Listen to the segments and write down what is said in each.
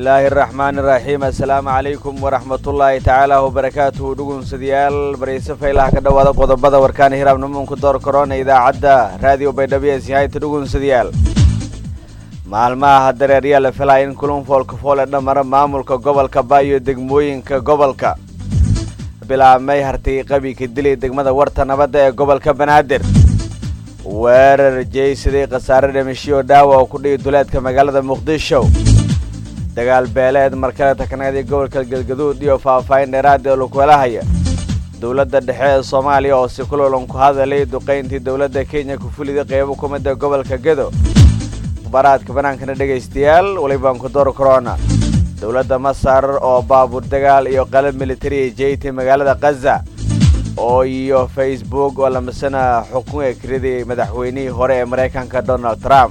bismillaahi araxmaani iraxiim assalaamu calaykum waraxmatullaahi tacaala wabarakaatuhu dhugunsadayaal barayse faylaha ka dhowaada qodobada warkaana hiraabnimuunku door korona idaacadda raadiyo baydhabo ee sihayta dhugunsadayaal maalmaha dareeryaa la filaya in kulun foolkafool ee dhamara maamulka gobolka baayo degmooyinka gobolka bilaabmay hartay qabiika dilay degmada warta nabadda ee gobolka banaadir weerar jeysaday khasaare dhimashiyo dhaawa oo ku dhihi duleedka magaalada muqdisho dagaal beeleed markale takneed ee gobolka galgaduud iyo faahfaahin dheeraad ee lakuhelahaya dowladda dhexe ee soomaaliya oo si kulolan ku hadalay duqayntii dowladda kenya ku fulida qeybo ku mida gobolka gedo baraadka banaankana dhegaystayaal welibaan ku door korona dowladda masar oo baabuur dagaal iyo qalab militariya jeytay magaalada khaza oo iyo facebook oo lamasana xukun ee keliday madaxweynihii hore ee maraykanka donald trump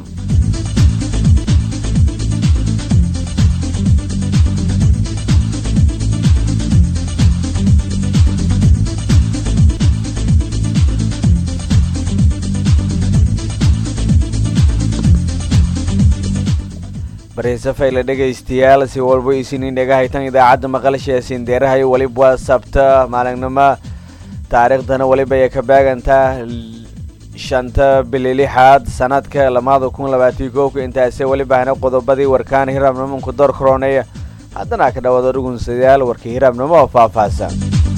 barhiise fayle dhegaystayaal si walba isiniin dhegahaytan idaacadda maqalsha sindeerahay weliba waa sabta maalinimo taariikhdana weliba ay ka baagantaa shanta bili lixaad sanadka lamaada kun labaatan koobka intaase weliba hana qodobadii warkaana hiraabnimonku door korooneeya haddana ka dhawaado dhugunsadayaal warkii hiraabnimo oo faahfaahsan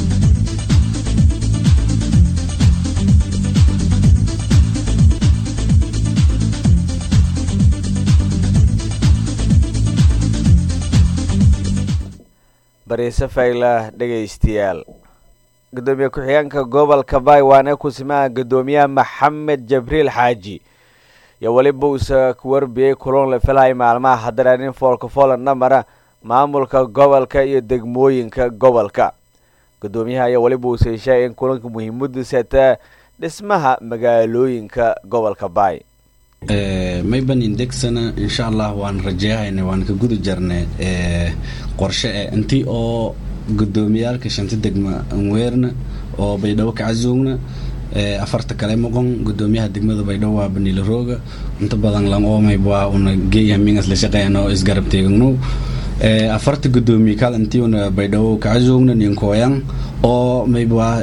bariise fayla dhegaystayaal gudoomiye ku-xigeenka gobolka bay waana kusimaha gudoomiyaha maxamed jabriil xaaji iyo weliba uusa ku warbiyey kulan la filaya maalmaha hadaraanin foolka foolan dhamara maamulka gobolka iyo degmooyinka gobolka gudoomiyaha ayaa weliba uusa heshay in kulanka muhiimadiisa taa dhismaha magaalooyinka gobolka bay mayban indegsana insha allah waan rajeehayna waan ka guda jarnay qorshe e intii oo gudoomiyaalka shanta degma anweerna oo baydhabo kacazoogna afarta kale moqon gudoomiyaha degmada baydhabo waa baniila rooga inta badan langoomay waa una geeyaha mingas la shaqeeyana oo isgarab teegagnow afarta gudoomiye kal intii una baydhabo kacazoogna ninkooyan oo maybwaa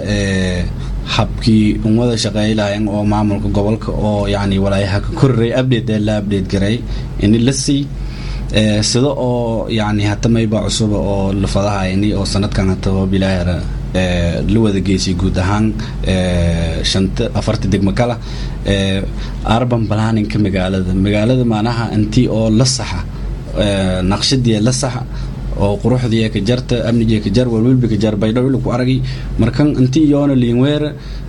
habkii umada shaqeey lahayan oo maamulka gobolka oo yani walaayaha ka koriray update ee la update garay ini la sii sida oo yani hata mayba cusuba oo lafadahayni oo sanadkan hata bilaahara la wada geysay guud ahaan shanta afarta degmo kala urban planninka magaalada magaalada maanaha intii oo la saxa naqshadii la saxa oo quruxdii ka jarta amnigii ka jar walwalbi ka jar baydhabo ila ku aragay markan intii yoona liinweer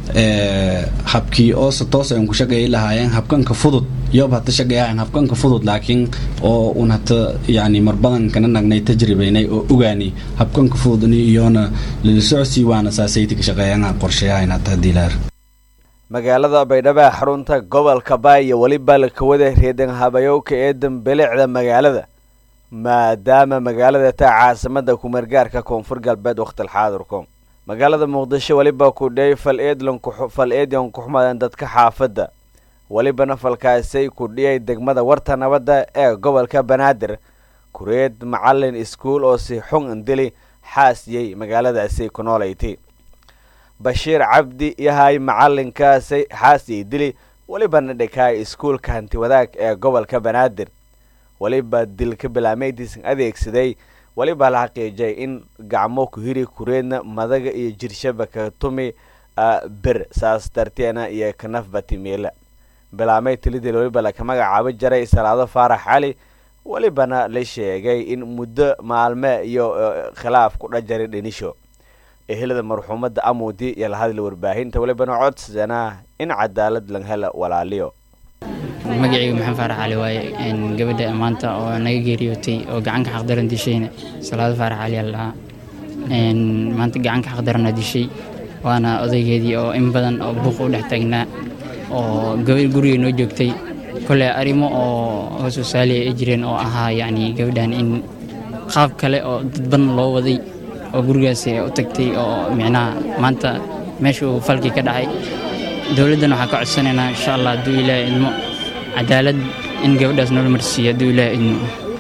habkii oo se toos aan ku shaqeey lahaayeen habkanka fudud yob hata shaqeeyahayn habkanka fudud laakiin oo un hata yani marbadan kana nagnay tajribaynay oo ogaani habkanka fudud ini iyoona lala socsii waana saasayti ka shaqeeyana qorsheeyahayn hata haddii laar magaalada baydhabo xarunta gobolka baay iyo weliba lakawada reedan habayowka ee dambelicda magaalada maadaama magaalada taa caasimada kumeergaarka koonfur galbeed wakhtilxaadirku magaalada muqdisho weliba kudhey fal eedfal eedian ku xumaadeen dadka xaafadda welibana falkaasay kudhiyay degmada warta nabadda ee gobolka banaadir kureed macalin iskuul oo si xun indili xaasiyey magaaladaasi ku noolaytay bashiir cabdi yahay macalinkaasay xaasiyey dili welibana dhikaay iskuulka hanti wadaag ee gobolka banaadir weliba dilka bilaameydiisan adeegsaday weliba la xaqiijay in gacmo ku hiri kureedna madaga iyo jirshaba ka tumi ber saas darteena iyo kanafba timiila bilaamey tilidil weliba laka magacaabo jaray salaado faarax cali welibana la sheegay in muddo maalme iyo khilaaf ku dhajaray dhinisho ehelada marxuumadda amuudi iyo la hadla warbaahinta welibana codsadana in cadaalad lang hela walaaliyo magacayga maxamed faarax cali waaye gabadha maanta oo naga geeriyootay oo gacanka xaqdaran dishayna salaado faarax cali aa lahaa maanta gacanka xaqdarana dishay waana odaygeedii oo in badan oo buuq u dhex taagnaa oo gabadh guriga noo joogtay kole arrimo oo hoos wasaaliya ay jireen oo ahaa yacni gabadhan in qaab kale oo dadban loo waday oo gurigaasi u tagtay oo micnaha maanta meesha uu falkii ka dhacay dowladdan waxaan ka codsanaynaa insha allah hadduu ilaahay idmo cadaalad in gabadhaas noola marsiiyo hadduu ilaahay idmo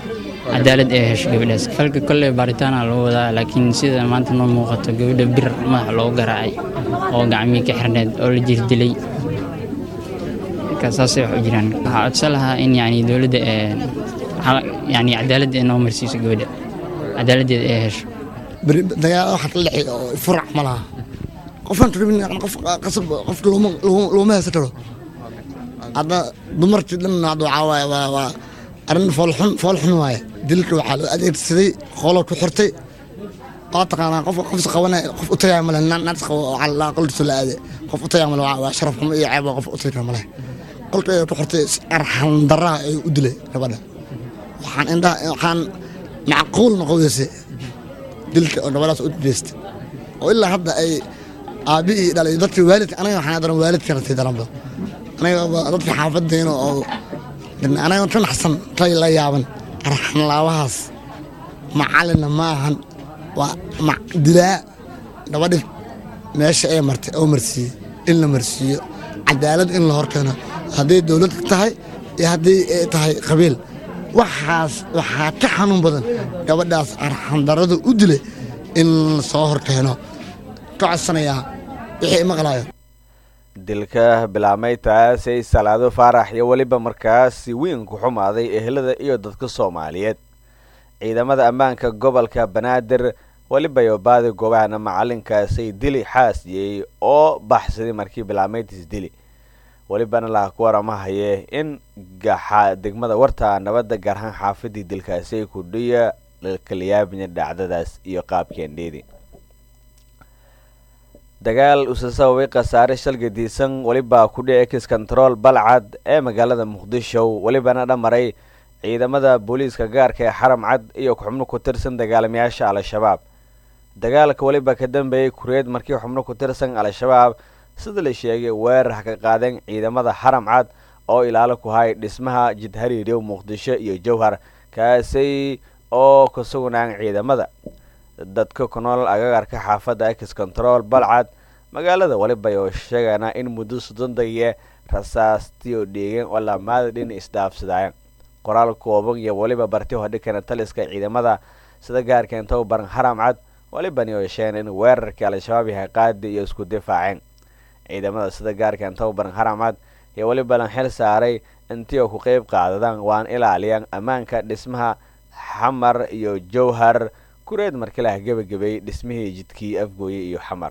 cadaalad ee hesho gabadhaas falka kolley baaritaana loo wadaa laakiin sida maanta noo muuqato gabadha bir madaxa loogu garaacay oo gacmii ka xirneed oo la jirdilay marka saasay wax u jiraan waxaa codsan lahaa in yani dowladda ee yani cadaaladda ee noo marsiiso gabadha cadaaladdeeda ee hesho dagaal waxaa la dhexeey oo furac ma laha qofaan rabin qof qasab qofka looma looma haysan karo hadda dumartii dhan hadda waxaa waaye waa waa arrin foolxun foolxun waaye dilka waxaa loo adeegsaday qoolo ku xirtay waa taqaanaa qof qofs qabanay qof u tagaya male naas qabo waxaa la qolkiisa la aade qof u tagaya male waa sharaf xumo iyo ceeb qof u tagi kara male qolka ay ku xirtay arxan daraa ay u dilay gabadha waxaan indhaha waxaan macquul noqodaysay dilka oo gabadhaas u jeestay oo ilaa hadda ay aabihii dhalay dadka waalidka anaga waxaan daran waalidka ratay daranba anaga dadka xaafadeena oo anaga ka naxsan tay la yaaban arxanlaabahaas macalina ma ahan waa dilaa gabadhi meesha ay martay oo marsiiyey in la marsiiyo cadaalad in la horkeeno hadday dowlad tahay iyo haddii ay tahay qabiil waxaas waxaa ka xanuun badan gabadhaas arxandarada u dilay in la soo horkeeno ka codsanayaa wixii maqlayo dilka bilaabmay taasay salaado faarax iyo weliba markaasi weyn ku xumaaday ehelada iyo dadka soomaaliyeed ciidamada ammaanka gobolka banaadir weliba yobaadi goobahana macalinkaasay dili xaasiyey oo baxsaday markii bilaabmaydis dili welibana laha ku waramahaye in degmada warta nabadda gaar ahaan xaafadii dilkaasi kudhiya lakalayaabina dhacdadaas iyo qaabkeendheedi dagaal usa sababay khasaare shalgadiisan welibaa ku dhici kis control balcad ee magaalada muqdisho welibana dhamaray ciidamada booliiska gaarka ee xaram cad iyo xubno ku tirsan dagaalamayaasha al-shabaab dagaalka weliba ka dambeeyey kureed markii xubno ku tirsan al-shabaab sida la sheegay weerar ka qaadeen ciidamada xaram cad oo ilaalo ku hay dhismaha jidhariiryow muqdisho iyo jowhar kaasi oo ka sugnaan ciidamada dadka ku nool agagarka xaafadda ex control balcad magaalada weliba oo sheegaana in muddo soddon dagiye rasaastii oo dheegeen oo lamaada dhin isdhaafsadaayan qoraal kooban iyo weliba barti hodhikana taliska ciidamada sida gaarkeen tababaran xaram cad welibani oo sheegeen in weerarkii al-shabaab yahay qaadi iyo isku difaaceen ciidamada sida gaarkan tababaran xaram cad iyo weliba lan xil saaray intii oo ku qeyb qaadadaan waan ilaaliyaan ammaanka dhismaha xamar iyo jowhar kureed markii laha gebagabeeyey dhismihii jidkii afgooye iyo xamar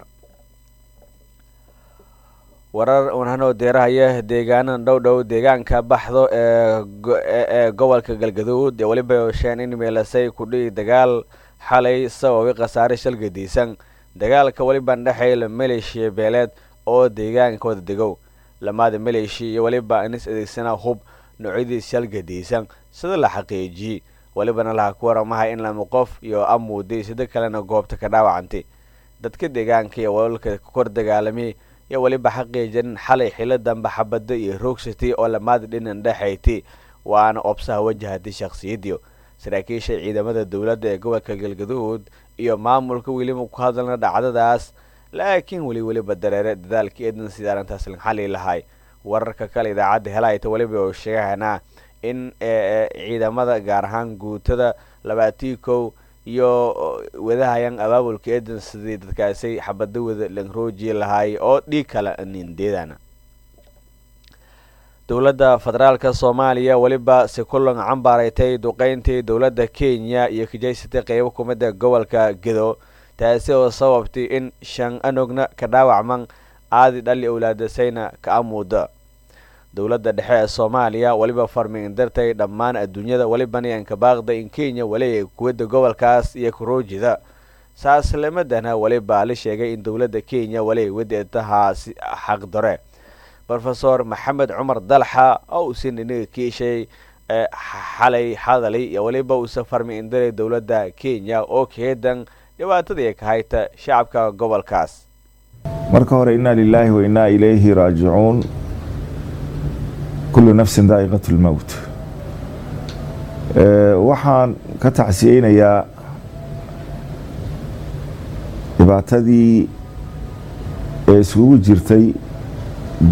warar unhanoo deerahaya deegaanan dhow dhow deegaanka baxdo ee gobolka galgaduud ee weliba osheen in meelasay kudhihi dagaal xalay sababay khasaare shalgadiisan dagaalka weliban dhexeeya maleeshiya beeleed oo deegaanka wada degow lamaada maleeshiya iyo weliba inis adeegsanaa hub noocyadiis shalgadiisan sida la xaqiijiyey welibana laha ku waramahay in lama qof iyo amuuday sida kalena goobta ka dhaawacantay dadka deegaanka iyo walalka kor dagaalamay iyo weliba xaqiijin xalay xilo dambe xabada iyo roogsatay oo lamaada dhinan dhexaytay waana obsaha wajahatay shakhsiyadiyo saraakiisha ciidamada dowladda ee gobolka galgaduud iyo maamulka weliba ku hadalna dhacdadaas laakiin weli weliba dareere dadaalkii eedan sida arrintaas lan xali lahay wararka kale idaacadda helayta weliba oo sheegahanaa in ciidamada gaar ahaan guutada labaatii kow iyo wadahayan abaabulka eedan sidii dadkaasi xabada wada langrooji lahaay oo dhiig kala nindeedana dowladda federaalka soomaaliya weliba si kulan cambaareetay duqeyntii dowladda kenya iyo kajaysatay qeybo kumida gobolka gedo taasi oo sababtay in shan anogna ka dhaawacman aadi dhali owlaadasayna ka amuuda dowladda dhexe ee soomaaliya weliba farmiin dartay dhammaan adduunyada welibana yanka baaqda in kenya waleeya kuwadda gobolkaas iyo karoojida saaslemadana weliba la sheegay in dowladda kenya waleey wadeetahaasi xaqdore rofesor maxamed cumar dalxa oo uusan inaga kiishay xalay hadalay iyo weliba uusa farmiin daray dowladda kenya oo keedan dhibaatadii ka hayta shacabka gobolkaas marka hore inaa lilaahi wa inaa ilayhi raajicuun kullu nafsin daa'iqat lmowt waxaan ka tacsiyeynayaa dhibaatadii ee iskugu jirtay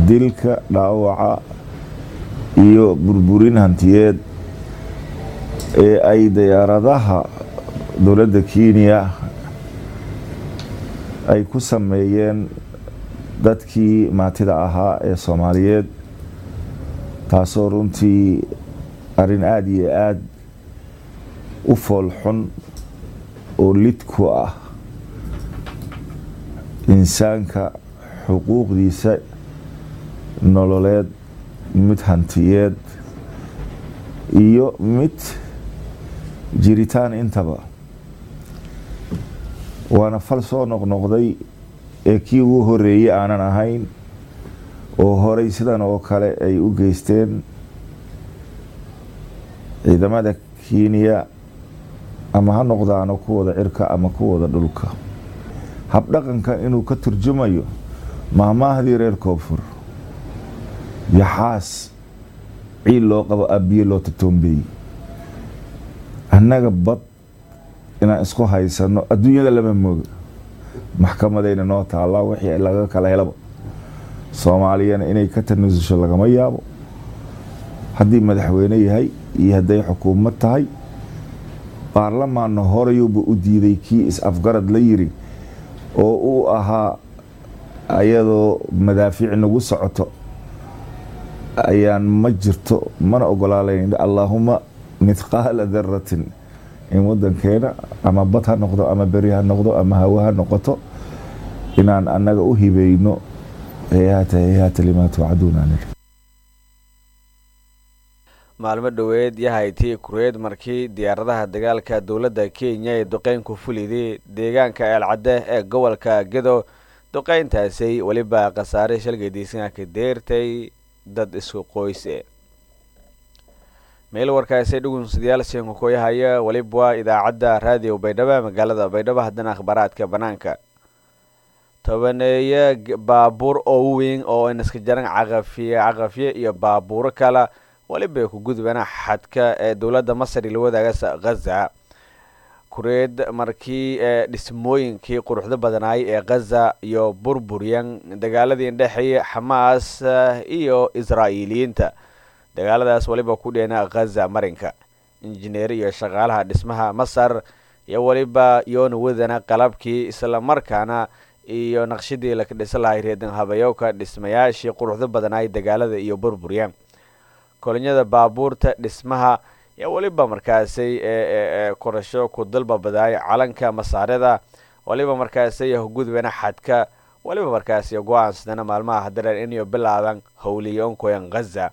dilka dhaawaca iyo burburin hantiyeed ee ay diyaaradaha dowladda kenya ay ku sameeyeen dadkii maatida ahaa ee soomaaliyeed taasoo runtii arrin aada iyo aada u fool xun oo lid ku ah insaanka xuquuqdiisa nololeed mid hantiyeed iyo mid jiritaan intaba waana fal soo noqnoqday ee kii ugu horeeyey aanan ahayn oo horey sidan oo kale ay u geysteen ciidamada kenya ama ha noqdaano kuwada cirka ama kuwada dhulka habdhaqanka inuu ka turjumayo maahmaahdii reer koonfur yaxaas ciil loo qabo abiye loo tatoombeeyey annaga bad inaan isku haysano adduunyada lama mooga maxkamadayna noo taallaa wixii laga kala helaba soomaaliyana inay ka tanasusho lagama yaabo haddii madaxweyne yahay iyo hadday xukuumad tahay baarlamaanna horeyuuba u diiday kii is-afgarad la yiri oo uu ahaa ayadoo madaafiic nagu socoto ayaan ma jirto mana ogolaalayn allaahuma mithqaala daratin in wadankeena ama bad ha noqdo ama beri ha noqdo ama hawe ha noqoto inaan annaga u hibeyno heyaata heyaata limaa tuucaduuna maalmo dhoweed yahaytii kureed markii diyaaradaha dagaalka dowladda kenya ee duqeynku fuliday deegaanka eelcadde ee gobolka gedo duqeyntaasi weliba khasaare shalgadiisana ka deertay dad isku qoyse meel warkaasi dhugunsidayaal siinka kooyahaya weliba idaacadda raadiyo baydhabo magaalada baydhabo haddana akhbaaraadka banaanka tobaneeye baabuur oo weyn oo inaska jaran caqafiye caqafye iyo baabuuro kale weliba ku gudbana xadka ee dowladda masar ila wadaaga ghaza kureed markii ee dhismooyinkii quruxda badanaay ee ghaza iyo burburyan dagaaladii indhexeeya xamaas iyo israa'iiliyiinta dagaaladaas weliba ku dheena ghaza marinka injineer iyo shaqaalaha dhismaha masar iyo weliba yoona wadana qalabkii islamarkaana iyo naqshadii laka dhisa lahay reedan habayowka dhismayaashii quruxda badanaay dagaalada iyo burburyan kolinyada baabuurta dhismaha iyo weliba markaasay ee korasho ku dalbabadaay calanka masaarida weliba markaasay gudbana xadka weliba markaasi go-aansadana maalmaha hadareer inayo bilaaban howliyoonkoyan ghaza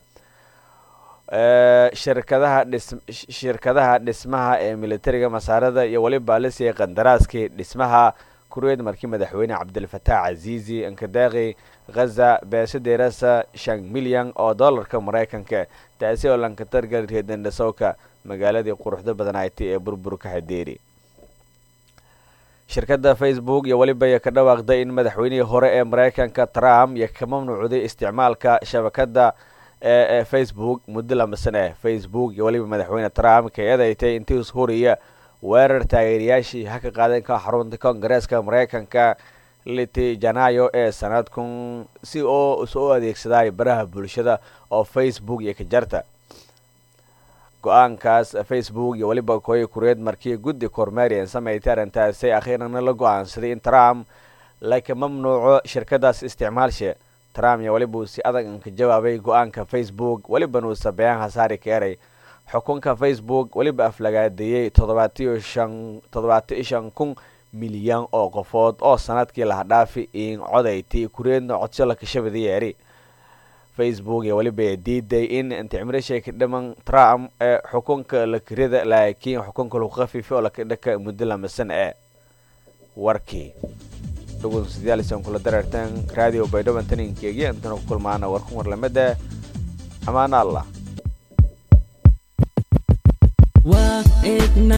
shirkadaha dhis shirkadaha dhismaha ee militariga masaarada iyo weliba la siiyay qandaraaskii dhismaha kureed markii madaxweyne cabdilfataax casiisi inkadaaqi ghaza beesadeerasa shan milyan oo dollarka maraykanka taasi oo lankatargal reedandhasowka magaaladii quruxda badanayti ee burburka hadeeri shirkadda facebook iyo weliba iyo ka dhawaaqday in madaxweynihii hore ee maraykanka trump iyo ka mamnuucday isticmaalka shabakadda ee facebook muddo lama sane facebook iyo weliba madaxweyne trump ka eedeystay intii huriya weerar taageerayaashii ha ka qaadan ka xarunta koongareeska maraykanka liti janaayo ee sanadkun si oo isu adeegsadaay baraha bulshada oo facebook iyo ka jarta go-aankaas facebook iyo weliba kooyi kureed markii guddi kormeerian sameeytay arrintaasi akhiirana la go-aansaday in trump laka mamnuuco shirkadaas isticmaalshe trump iyo weliba uu si adag ka jawaabay go-aanka facebook welibana uu sabeeyaan hasaari ka eray xukunka facebook weliba aflagaadeeyey toddobaatiyo shan toddobaatiyo shan kun milyan oo qofood oo sanadkii laha dhaafi in codayti kureedna codso la kashabada yeeri facebook iyo weliba diiday in inticmirishay ka dhiman trump ee xukunka la kirida laakiin xukunka lagu khafiifay oo lakadhaka muddo lamasan ee warkii dhugunsidyaalsan kula dareertan radio baydhaban taninkeegi intana ku kulmaana warkun warlamada amaana allah